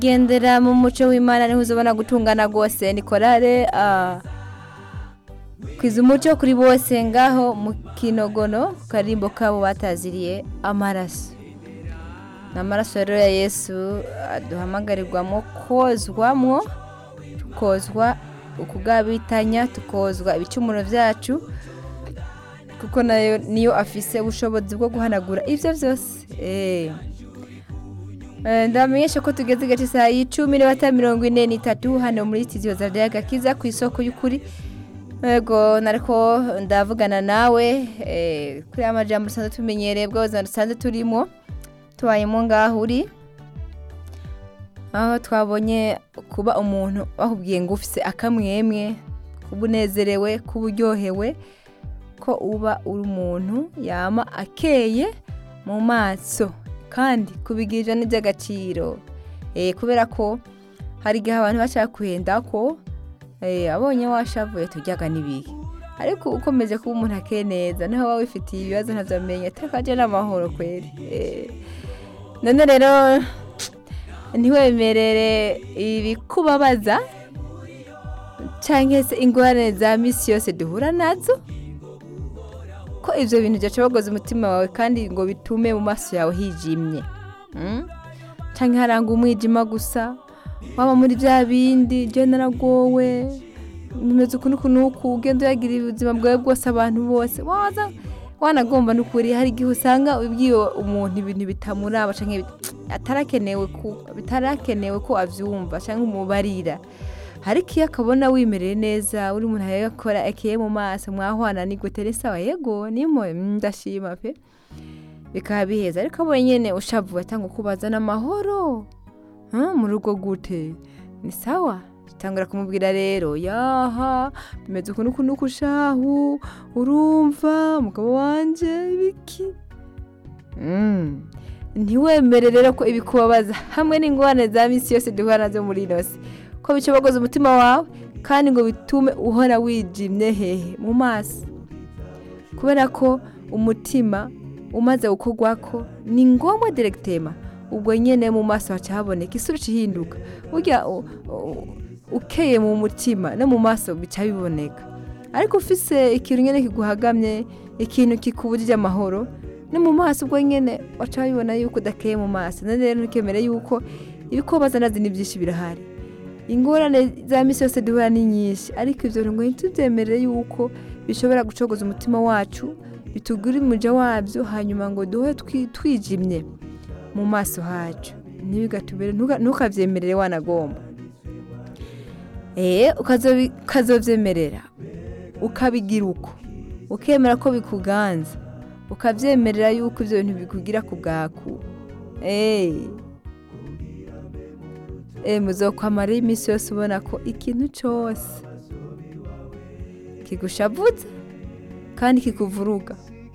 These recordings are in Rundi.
gendera mu muco w'imana niho uzabona gutungana rwose ni korale ah, kwiza umuco kuri bose ngaho mu kinogono ku karimbo kabo bataziriye amaraso ni amaraso rero ya yesu duhamagarirwamo kozwamwo tukozwa ukugabitanya tukozwa ibicumuro byacu kuko nayo niyo afise ubushobozi bwo guhanagura ibyo byose eh. Eh, ndamenyesha ko tugeze gace saa y'icumi n'ibata mirongo ine n'itatu hano muri studio za Gakiza ku isoko y'ukuri yego nariko ndavugana nawe eh, kuri ya majambo dusanzwe tumenyereye bw'ubuzima dusanzwe turimo tubayemo ngaho uri aho twabonye kuba umuntu bakubwiye ngo ufise akamwemwe kuba unezerewe kuba uryohewe ko uba uri umuntu yama akeye mu maso kandi kubigirira n'iby'agaciro Eh, kubera ko hari igihe abantu bashaka kuhenda ko eh, abonye washavuye tujyaga n'ibihe ariko ukomeje kuba umuntu akeye neza naho waba wifitiye ibibazo ntabyamenye atakaje n'amahoro kweri Eh, none rero ntiwemerere ibikubabaza cyangwa se ingorane za misi yose duhura nazo ko ibyo bintu byacobogoza umutima wawe kandi ngo bitume mu maso yawe hijimye Mm? cyangwa haranga umwijima gusa waba muri bya bindi jya naragowe bimeze uku n'uku n'uku ugenda uyagira ubuzima bwawe bwose abantu bose waza wanagomba n'ukuri hari igihe usanga ubwiye umuntu ibintu bitamuraba cyangwa bit- atarakenewe ku bitarakenewe ko abyumva cyangwa umubarira ariko iyo akabona wimereye neza uri umuntu yakora akeye mu maso mwahwana ni gute ni sawa yego nimo ndashima pe bikaba biheza ariko abonye nyine ushavuye atanga kubaza n'amahoro Ha, mu rugo gute ni sawa tangura kumubwira rero yaha bimeze uku n'uku n'uku shahu urumva umugabo wanje ibiki Mm. ntiwemere rero ko ibikubabaza hamwe n'ingorane za misi yose duhura nazo muri ino si ko bicobogoza umutima wawe kandi ngo bitume uhora wijimye hehe mu maso kubera ko umutima umaze gukorwako ni ngombwa direkitema ubwo nyine mu maso haca haboneka isura ihinduka burya u- u- ukeye mu mutima no mu maso bica biboneka ariko ufise ikintu nyine kiguhagamye ikintu kikubujije amahoro no mu maso ubwo nyine waca bibona yuko udakeye mu maso none rero ntukemere yuko ibikobaza nazi ni byinshi birahari ingorane za misi yose duhura ni nyinshi ariko ibyo ngo ntitubyemerere yuko bishobora gucogoza umutima wacu bitugura umuja wabyo hanyuma ngo duhe twi- twijimye mu maso hacu ntibigatubere ntuka- ntukabyemerere wanagomba eh ukazobi- ukazovyemerera ukabigira uko ukemera ko bikuganza ukabyemerera yuko ibyo bintu bikugira ku bwaku eh eh muzokwamara iminsi yose ubona ko ikintu cyose kigushavuze kandi kikuvuruga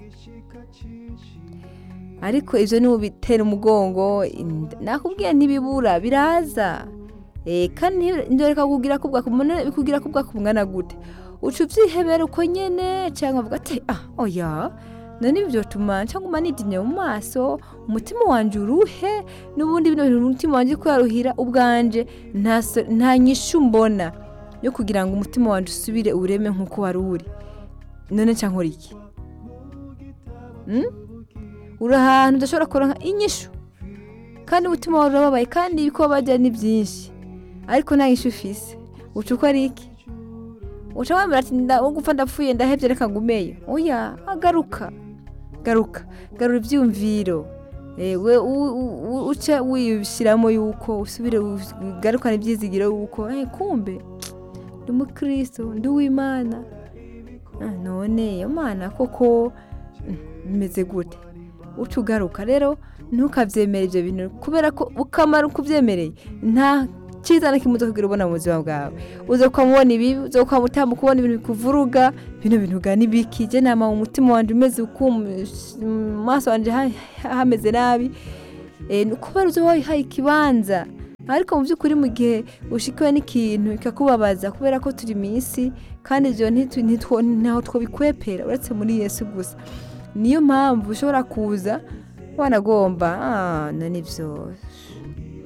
ariko ibyo ni ubitera umugongo inda- nakubwiye ntibibura biraza Eh, kandi ndoreka kugira kubwa kumune bikugira kubwa kumwana gute uca ubyihebera uko nyene cyangwa uvuga ati ah oya none ibyo tuma cyangwa umanidinye mu maso umutima wanje uruhe n'ubundi bino bintu umutima wanje ko yaruhira ubwanje nta so- nta nyishu mbona yo kugira ngo umutima wanje usubire ureme nk'uko wari uri none nca nkora iki Mm? uri ahantu udashobora kuronka inyishu kandi umutima wawe urababaye kandi ibiko bajya ni byinshi ariko nta nyishu ufise uca uko ari iki uca wemera ati nda- wo gupfa ndapfuye ndahebye reka ngumeyo oya agaruka garuka garura ibyumviro Eh, we u- u- u- uce wishyiramo yuko usubire ugarukane ibyizigiro yuko eh, kumbe ndi umukristo ndi uw'imana Ah, none iyo mana koko mm, bimeze gute uca ugaruka rero ntukabyemere ibyo bintu kubera ko ukamara ukubyemereye nta cyiza na kimwe uzakugira ubona mu buzima bwawe uza ukamubona ibibi uza ukamutambuka kubona ibintu bikuvuruga bino bintu ugana ibiki je nama mu mutima wanje umeze uku mu maso wanje ha- hameze nabi Eh, ni kubera uza wayihaye ikibanza ariko mu by'ukuri mu gihe ushikiwe n'ikintu kikakubabaza kubera ko turi mu isi kandi ibyo ntitu- ntitwo- ntaho twobikwepera uretse muri yesu gusa niyo mpamvu ushobora kuza wanagomba ah, none ibyo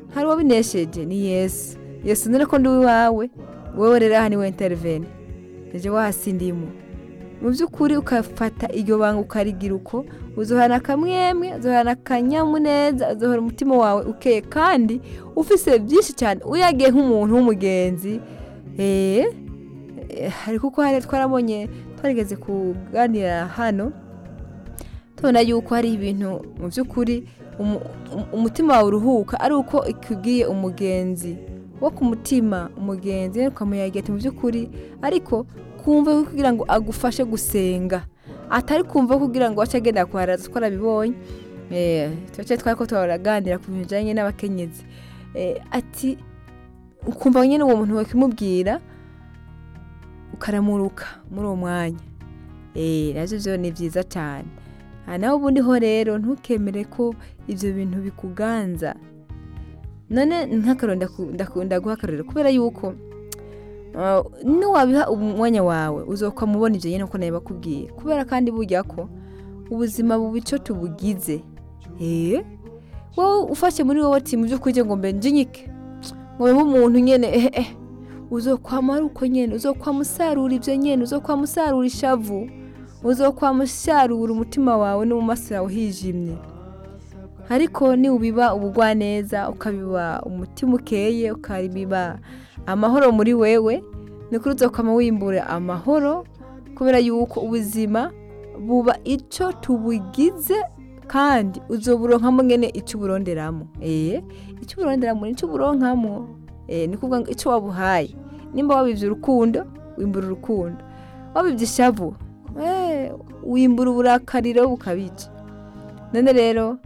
hari uwabinesheje ni yesu yesu none ko ndi uwawe wowe rero aha ni we intervene ejo wahasindimu mu by'ukuri ukafata iryo banga ukarigira uko uzohana akamwemwe uzohana akanyamuneza uzohora umutima wawe ukeye kandi ufise byinshi cyane uyagiye nk'umuntu w'umugenzi eee hari kuko hari twarabonye twarigeze kuganira hano tubona yuko hari ibintu mu by'ukuri umu- um- umutima wawe uruhuka ari uko ikubwiye umugenzi wo ku mutima umugenzi ukamuyagira ati mu by'ukuri ariko kumva ko kugira ngo agufashe gusenga atari kumva ko kugira ngo wace agenda kuharaza twarabibonye eh tuce twari ko turaganira ku bintu bijyanye n'abakenyezi Eh, ati ukumva nyine uwo muntu wakimubwira ukaramuruka muri uwo mwanya eh nabyo byo ni byiza cyane aha nawe ubundi ho rero ntukemere ko ibyo bintu bikuganza none nk'akaroro ndaku- ndakunda guha akarorero kubera yuko uh, niwabiha umwanya wawe uzokwamubona ibyo nyine uko nawe bakubwiye kubera kandi burya ko ubuzima buba icyo tubugize eh wowe ufashe muri wowe ati mu by'ukuri ngo mbe njinyike ngo mbe umuntu nyine eh eh uzokwama ari uko nyine uzokwama usarura ibyo nyine uzokwama usarura ishavu uzokwama usarura umutima wawe no mu maso yawe hijimye ariko niwubiba ubugwaneza ukabiba umutima ukeye ukabiba amahoro muri wewe ni kuri uzokwama wimbura amahoro kubera yuko ubuzima buba icyo tubugize kandi uzoburonkamo ngene icyo uburonderamo eh icyo uburonderamo ni icyo uburonkamo eh ni kuvuga ngo icyo wabuhaye nimba wabivye urukundo wimbura urukundo wabivye ishavu eh wimbura uburakariro bukabica none rero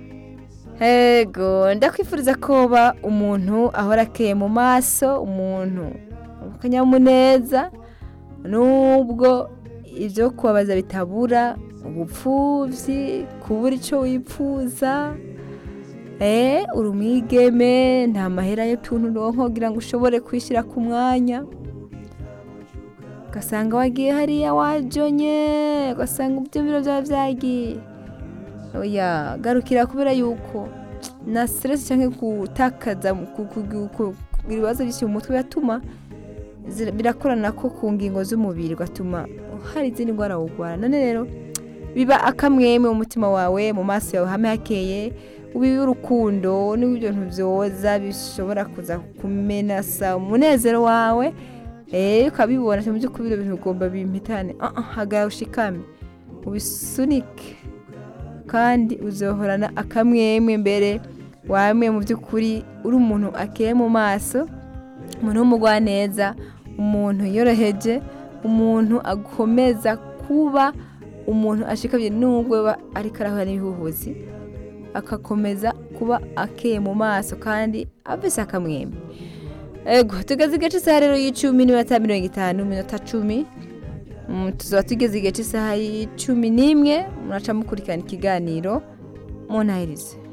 Ego ndakwifuriza koba umuntu ahora akeye mu maso umuntu akanyamuneza nubwo ibyo kubabaza bitabura ubupfubyi kubura icyo wipfuza eh uri umwigeme nta mahera y'utuntu uronka kugira ngo ushobore kwishyira ku mwanya ugasanga wagiye hariya wajonye ugasanga ibyumviro byawe byagiye oya garukira kubera yuko na stress cyangwa gutakaza ku- ku- ku- ku- ibibazo byinshi mu mutwe biratuma zira- birakorana ko ku ngingo z'umubiri ugatuma hari izindi ndwara wugwara none rero biba akamweme mu mutima wawe mu maso yawe hame hakeye ubibe urukundo n'ibintu byoza bishobora kuza kumenasa umunezero wawe eh ukabibona mu by'ukuri ibyo bintu ugomba bimpitane ah ah hagarara ushikame ubisunike kandi uzohorana akamwemwe mbere wamwe mu by'ukuri uri umuntu akeye mu maso umuntu w'umugwaneza umuntu yoroheje umuntu akomeza kuba umuntu ashikamye nubwo aba ariko arahura n'ibihuhuzi agakomeza kuba akeye mu maso kandi afise akamwemwe ego tugeze igice isaha rero y'icumi n'iminota mirongo itanu iminota cumi Mm, tuzaba tugeze igihe cy'isaha y'icumi n'imwe muraca mukurikirana ikiganiro muntahirize